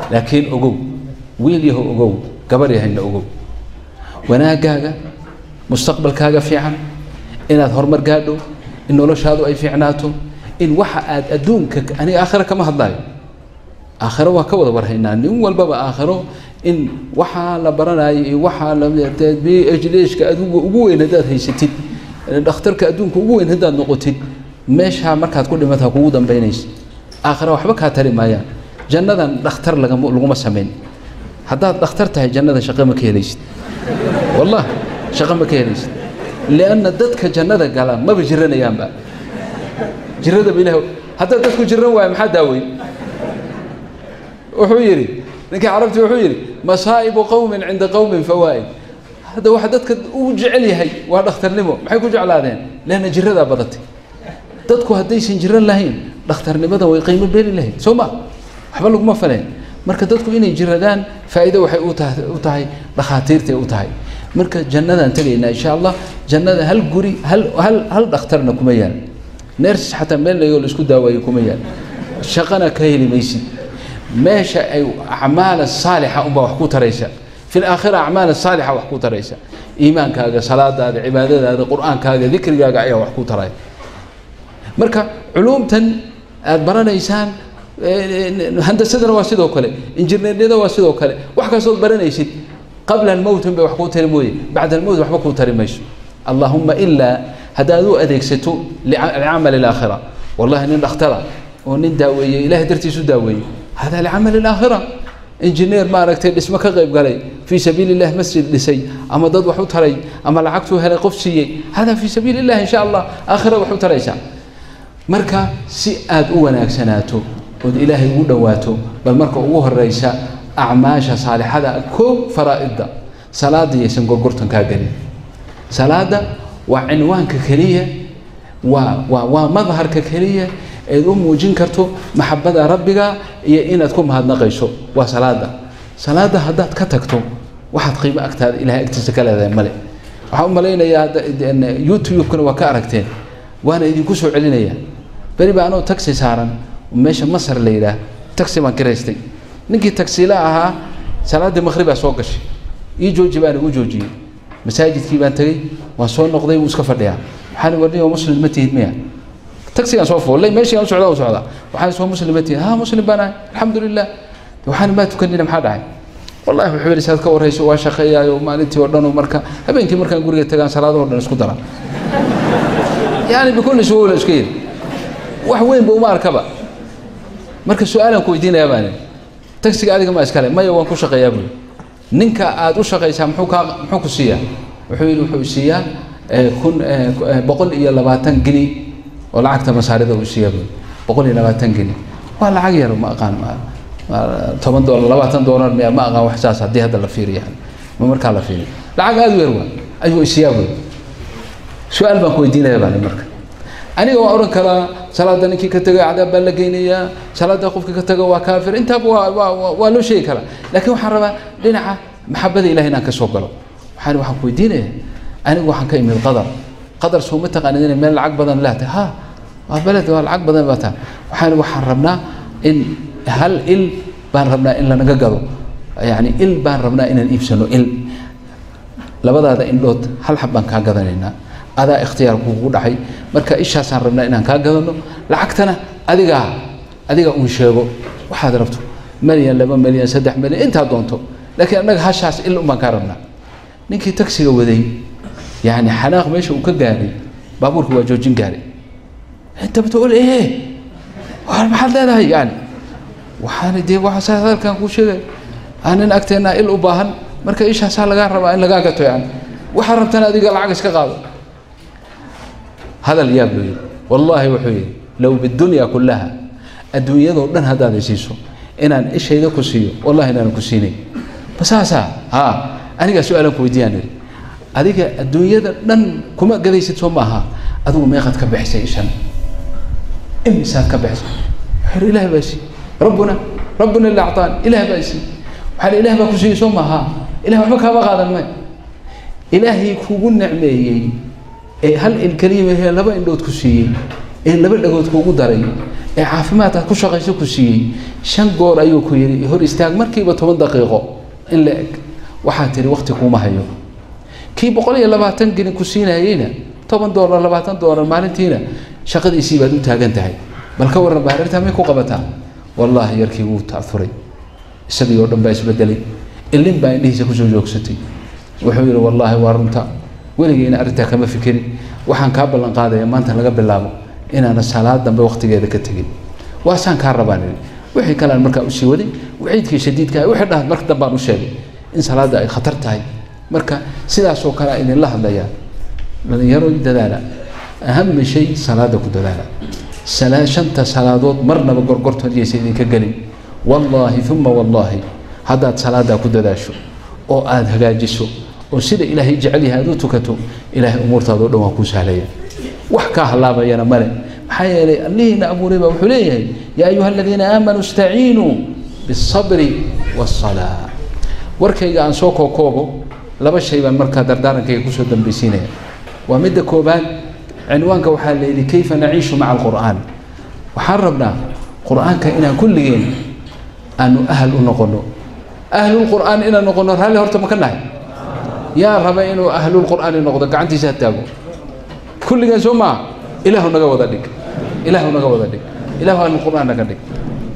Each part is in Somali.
laakiin ogow wiil yaho ogow gabar yahayna ogow wanaaggaaga mustaqbalkaaga fiican inaad horumar gaadho in noloshaadu ay fiicnaato in waxa aad adduunka aniga aakhira kama hadlaayo aakhiro waa ka wada warhaynaa nin walbaba aakhiro in waxaa la baranayo iyo waxaa la b h dshka adigu ugu weyn haddaad haysatid dhakhtarka adduunka ugu weyn haddaad noqotid meeshaa markaad ku dhimata kugu dambaynaysa aakhira waxba kaa tari maayaan jannadan dhakhtar lagama laguma samayn haddaad dhakhtar tahay jannada shaqo ma ka helaysid wallah shaqo ma ka helaysid lianna dadka jannada gala maba jiranayaanba jiradaba ilaah haddaad dadku jiran waayo maxaa daaweyn wuxuu yidhi ninkii carabti wuxuu yidhi masaa'ibu qowmin cinda qowmin fawaa'id hadda waxa dadka uu jecel yahay waa dhakhtarnimo maxay ku jeclaadeen leanna jiradaa badatay dadku haddaysan jiran lahayn dhakhtarnimada way qiimo beeli lahayd soo ma waxba laguma faleen marka dadku inay jiradaan faa'iido waxay u tahay u tahay dhakhaatiirtay u tahay marka jannadaan tegaynaa insha allah jannada hal guri hal hal hal dhakhtarna kuma yaal neers xataa meel layoo la isku daawayo kuma yaal shaqana ka heli maysid meesha ay acmaala saalixa unbaa wax ku taraysa fi laakhira acmaala saalixa wax ku taraysa iimaankaaga salaadaada cibaadadaada qur-aankaaga dikrigaaga ayaa wax ku taraya marka culuumtan aada baranaysaan handasadana waa sidoo kale injineerniyada waa sidoo kale wax kastood baranaysid qabla almowt unbay wax kuu tari mooye bacda almowt waxba kuu tari mayso allahuma ilaa haddaad u adeegsato licamali alaakhira wallahi nin dhakhtara oo nin daaweeye ilahay dartiisu daaweeye hada licamali alaakhira injineer maaragtay dhismo ka qayb galay fii sabiili illahi masjid dhisay ama dad wax u taray ama lacagtuu helay qof siiyey hada fii sabiili illahi insha allah aakhira wax u taraysaa marka si aada u wanaagsanaato ood ilaahay ugu dhowaato bal marka ugu horeysa acmaasha saalixada koo faraa'idda salaada yaysan gorgortankaa gelin salaada waa cinwaanka keliya waa waa waa madharka keliya eed u muujin karto maxabada rabbiga iyo inaad ku mahadnaqayso waa salaada salaada haddaad ka tagto waxaad qiimo agtaada ilahay agtiisa ka leedahay male waxaan u malaynayaa youtube-kana waa ka aragteen waana idinku soo celinaya beri baa anoo taxi saaran meesha masar la yidhaah taxi baan kiraystay ninkii tagsila ahaa salaaddii maqhribaa soo gashay ii jooji baan igu joojiyey masaajidkii baan tegey waan soo noqday wuu iska fadhiyaa waxaan warniyo muslim ma tihid miya taxigaan soo fuullay meeshii aan u socdaa u socdaa waxaan soo muslim ma tihid ha muslim baan ahay alxamdulilah waxaan maa tukanina maxaa dhacay wallahi wuxuu yidhi saad ka warrayso waa shaqeeyaayo maalintii oo dhan marka habeenkii markaan guriga tagaan salaadahoo dhan isku dara yani bikulli suhuula iska yidhi wax weyn ba uma arkaba marka su-aalaan ku weydiinayaa baan taxiga adiga ma iskale maya waan ku shaqeeyaa buli ninka aada u shaqaysaa muxuu kaa muxuu ku siiyaa wuxuu yidhi wuxuu siiyaa kun boqol iyo labaatan gini oo lacagta masaarida uu siiyaa buli boqol iyo labaatan gini waa lacag yar ma aqaan toban doolar labaatan doolar miya ma aqaan wax saas haddii hadda la fiiriyo yani ma markaa la fiiriyo lacag aada u yar waa ayuu isiyaa buli su-aal baan ku weydiinaya baan marka aniga waan odhan karaa salaada ninkii ka taga cadaab baa la geynayaa salaada qofkii ka taga waa kaafir intaaba waa waa waa loo sheegi karaa laakiin waxaan rabaa dhinaca maxabada ilahi inaan ka soo galo waxaan waxaan ku weydiinaya anigu waxaan ka imid qadar qadar soo ma taqaanid inay meel lacag badan leedahay ha waa beled waa lacag badan baa tahay waxaan waxaan rabnaa in hal il baan rabnaa in lanaga gado yani il baan rabnaa inaan iibsano il labadaada indhood hal xab baan kaa gadanaynaa adaa ikhtiyaar kugu dhacay marka ishaasaan rabnaa inaan kaa gadano lacagtana adigaa adiga uun sheego waxaad rabto milyan laba milyan saddex milyan intaa doonto laakiin annaga hashaas il un baan kaa rabnaa ninkii taksiga waday yani xanaaq meesha uu ka gaaray baabuurka waa joojin gaaray inta batool ee maxaad leedahay yani waxaan dee waxaa hadalkan kuu sheegay aanin agteennaa il u baahan marka ishaasaa lagaa rabaa in lagaa gato yani waxaa rabtana adiga lacag iska qaado hadal yaab loo yidhi wallaahi wuxuu yidhi low bidunya kullaha adduunyadoo dhan haddaad isiiso inaan ishayda ku siiyo wallahi inaanan ku siinay basaasaa haa anigaa su-aalan ku weydiiyaan yidhi adiga adduunyada dhan kuma gadaysid soo maaha adigu meeqaad ka bixisay ishan imisaad ka bixisay wuxuu ilaah baa sii rabbuna rabbuna ila actaan ilaah baa sii waxaa ilaah baa ku siiyey soo maaha ilah waxba kaama qaadan may ilaahay kugu necmeeyey ee hal il keliya laba indhood ku siiyey ee laba dhagood kuugu daray ee caafimaad aad ku shaqayso ku siiyey shan goor ayuu ku yidhi hor istaag markiiba toban daqiiqo in la eg waxaad tihi wakti kuuma hayo kii boqol iyo labaatan gelin ku siinayeyna toban doolar labaatan doolar maalintiina shaqadiisii baad u taagan tahay bal ka warran baarirtaa may ku qabataa wallaahi yarkii wuu ta'uray isagii oo dhan baa isbedelay ilin baa indhihiisa kusoo joogsatay wuxuu yidhi wallaahi waa runta weligeyna arrintaa kama fikirin waxaan kaa ballan qaadaya maanta laga bilaabo inaana salaad dambe waktigeeda ka tegin waasaan kaa rabaan idhi wixii kalean markaa usii waday waciidkii shadiidka wixii dhahan marka dambaan u sheegay in salaadda ay khatar tahay marka sidaasoo kale a idinla hadlayaa dhalinyaro dadaala ahama shay salaada ku dadaala shanta salaadood marnaba gorgortood yaysa idinka gelin wallaahi uma wallaahi haddaad salaadaa ku dadaasho oo aada hagaajiso oo sida ilaahay jecel yahay aad u tukato ilaahay umuurtaadao dhan waa kuu sahlaya wax kaa halaabayana male maxaa yeelay allihiina abuuray baa wuxuu leeyahay yaa ayuha aladiina aamanuu istaciinuu biالصabri wالصalaa warkayga aan soo kookoobo laba shay baan markaa dardaarankayga kusoo dambaysiinaya waa midda koobaad cinwaanka waxaa la yidhi kayfa naciishu maca alqur'aan waxaan rabnaa qur'aanka inaan kulligeen aanu ahal u noqono ahlulqur'aan inaan noqono raalli horta ma ka nahay yaa raba inuu ahlulqur'aani noqdo gacantiisa ha taago kulligeen soo maa ilaahu naga wada dhig ilaahu naga wada dhig ilaahu ahlulqur'aan naga dhig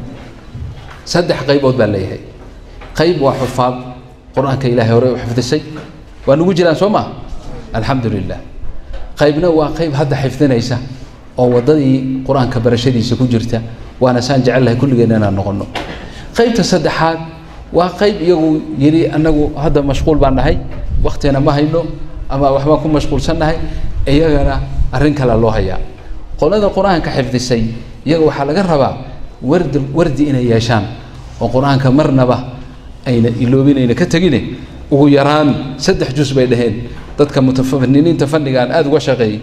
saddex qaybood baa leeyahay qayb waa xufaad qur-aanka ilaahay hore u xifdisay waa nugu jiraan soo maa alxamdu lilah qaybna waa qayb hadda xifdinaysa oo waddadii qur-aanka barashadiisa ku jirta waana saan jecelnahay kulligeen inaan noqono qaybta saddexaad waa qayb iyagu yidhi annagu hadda mashquul baan nahay waktina ma hayno ama waxbaan ku mashquulsannahay iyagana arrin kale loo hayaa qolada qur-aanka xifdisay iyaga waxaa laga rabaa wardi wardi inay yeeshaan oo qur-aanka marnaba ayna iloobinayna ka tegine ugu yaraan saddex jus bay dhaheen dadka mutafaniniinta fannigaan aada uga shaqeeyey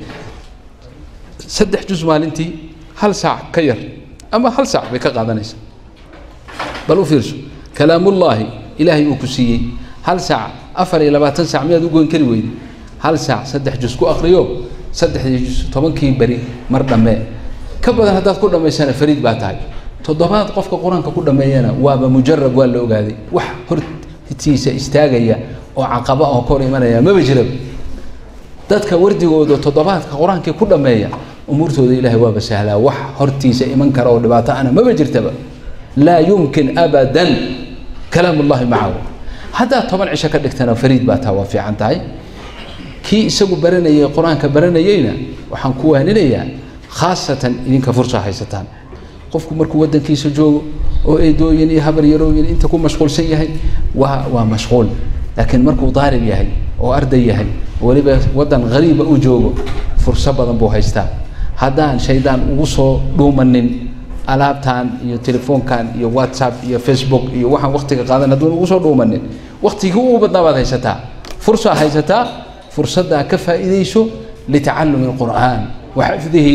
saddex jus maalintii hal saac ka yar ama hal saac bay ka qaadanaysaa bal u fiirso kalaamullaahi ilaahay uu ku siiyey hal saac afar iyo labaatan saac miyaad u goyn kari weyde hal saac saddex jus ku akriyo saddexdii jus tobankii beri mar dhammee ka badan haddaad ku dhammaysana fariid baa tahay toddobaad qofka qur-aanka ku dhammeeyana waaba mujarab waa la ogaaday wax hortiisa istaagaya oo caqaba oo kor imanaya maba jiraba dadka wardigooda toddobaadka qur-aankii ku dhammeeya umuurtooda ilaahay waaba sahlaa wax hortiisa iman kara oo dhibaato ana maba jirtaba laa yumkin abadan kalaam ullahi macahu haddaad toban cisho ka dhigtana fariid baa taa waa fiican tahay kii isagu baranayay qur-aanka baranayeyna waxaan ku waaninayaa khaasatan idinka fursa haysataan qofku markuu waddankiisa joogo oo eedooyin iyo habar yarooyin inta ku mashquulsan yahay waa waa mashquul laakiin markuu daalib yahay oo arday yahay weliba waddan hariiba u joogo furso badan buu haystaa haddaan shaydaan ugu soo dhuumanin alaabtan iyo telefoonkan iyo whatsapp iyo facebook iyo waxaan waktiga qaadan hadduun ugu soo dhuumanin waktigii ugu badnaa baad haysataa fursaa haysataa fursaddaa ka faa'iidayso litacallumi alqur'aan wa xifdihi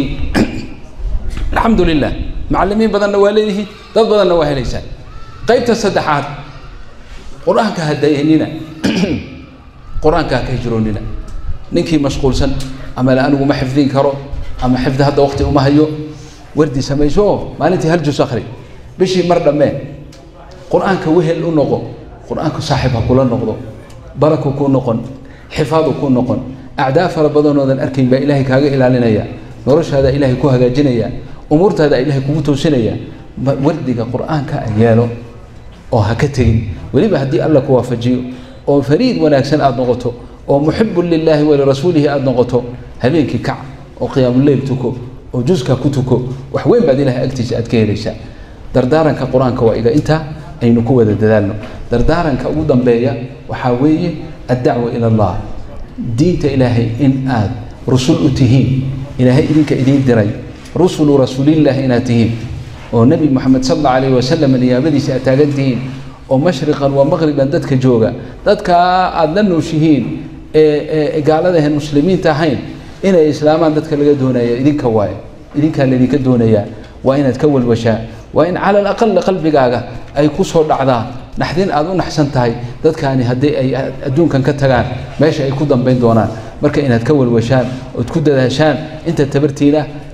alxamdu lilah macallimiin badanna waa leeyihiin dad badanna waa helaysaan qaybta saddexaad qur-aanka ha dayanina qur-aanka ha ka hijroonina ninkii mashquulsan ama le anigu ma xifdin karo ama xifdi hadda waqti uma hayo wardi samayso oo maalintii hal jus akhri bishii mar dhammee qur-aanka wehel u noqo qur-aanku saaxiib ha kula noqdo baraku kuu noqon xifaadu kuu noqon acdaa fara badanoodan arkayn baa ilaahay kaaga ilaalinaya noloshaada ilaahay ku hagaajinaya umuurtaada ilaahay kugu toosinaya wardiga qur-aanka a yeelo oo ha ka tegin weliba haddii alla ku waafajiyo oo fariid wanaagsan aada noqoto oo muxibun lilaahi walirasuulihi aada noqoto habeenkii kac oo qiyaamuleyl tuko oo juska ku tuko wax weyn baad ilahay agtiisa aad ka helaysaa dardaaranka qur-aanka waa iga intaa aynu ku wada dadaalno dardaaranka ugu dambeeya waxaa weeye addacwa ila allah diinta ilaahay in aad rusul u tihiin ilaahay idinka idiin diray rusulu rasuulillahi inaad tihiin oo nebi moxamed sal alla alayh wasalam niyaabadiisa aad taagan tihiin oo mashriqan waa maqriban dadka jooga dadkaa aada la nooshihiin ee gaaladahan muslimiinta ahayn inay islaamaan dadka laga doonaya idinka waaye idinkaa laydinka doonayaa waa inaad ka walwashaa waa in cala alaqal qalbigaaga ay ku soo dhacdaa naxdin aada u naxsan tahay dadkaani haddii ay adduunkan ka tagaan meesha ay ku dambayn doonaan marka inaad ka walwashaan ood ku dadaashaan inta tabartiina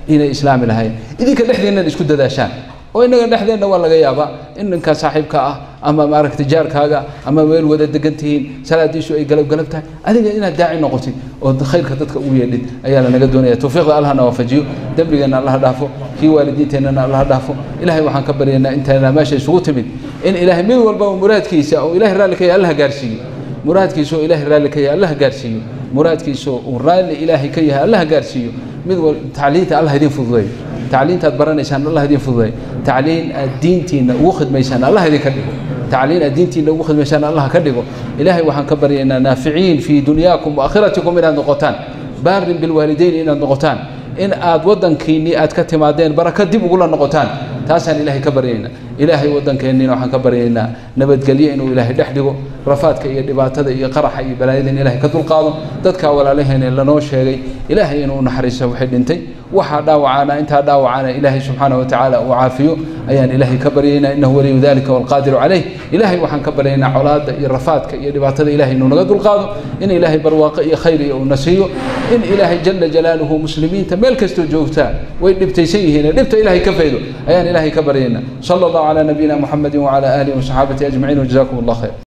inay islaami lahayn idinka dhexdeennan isku dadaashaan oo innaga dhexdeenna waa laga yaabaa in ninkaa saaxiibka ah ama maaragtay jaarkaaga ama meel wada degan tihiin salaadiisu ay galab galab tahay adiga inaad daaci noqotid oo khayrka dadka ugu yeedhid ayaa lanaga doonaya tawfiiqda allahna waafajiyo dembigeenna allaha dhaafo kii waalidiinteennana allaha dhaafo ilaahay waxaan ka baryaynaa intayna meesha isugu timid in ilaahay mid walba muraadkiisa oo ilaahay raalli ka yahay allaha gaarsiiyo muraadkiisa oo ilaahay raalli ka yahay allaha gaarsiiyo muraadkiisa uu raalli ilaahay ka yahay allaha gaarsiiyo mid wal tacliinta allah idin fududeeyo tacliintaad baranaysaan allah idin fududeeyo tacliin aad diintiina ugu khidmaysaan allah idinka dhigo tacliin aad diintiina ugu khidmaysaan allah ka dhigo ilaahay waxaan ka baryaynaa naaficiin fii dunyaakum waakhiratikum inaad noqotaan baarin bilwaalidayn inaad noqotaan in aad waddankiinnii aad ka timaadeen baraka dib ugula noqotaan taasaan ilaahay ka baryaynaa ilaahay waddankeenniina waxaan ka baryaynaa nabadgelyo inuu ilaahay dhex dhigo rafaadka iyo dhibaatada iyo qaraxa iyo balaayada in ilaahay ka dulqaado dadkaa walaalaheena lanoo sheegay ilaahay inuu naxariiso waxay dhintay waxaa dhaawacaana intaa dhaawacaana ilaahay subxaanahu watacaala uu caafiyo ayaan ilaahay ka baryaynaa innahu waliyu dalika waalqaadiru calayh ilaahay waxaan ka baryaynaa colaadda iyo rafaadka iyo dhibaatada ilaahay inuu naga dulqaado in ilaahay barwaaqo iyo khayr iyo uuna siiyo in ilaahay jala jalaaluhu muslimiinta meel kastoo joogtaa way dhibtaysan yihiin dhibta ilaahay ka faydo ayaan ilaahay ka baryaynaa sala allahu calaa nabiyina muxamedin wacala aalihi wasaxaabati ajmaciin wajazakum allah khayr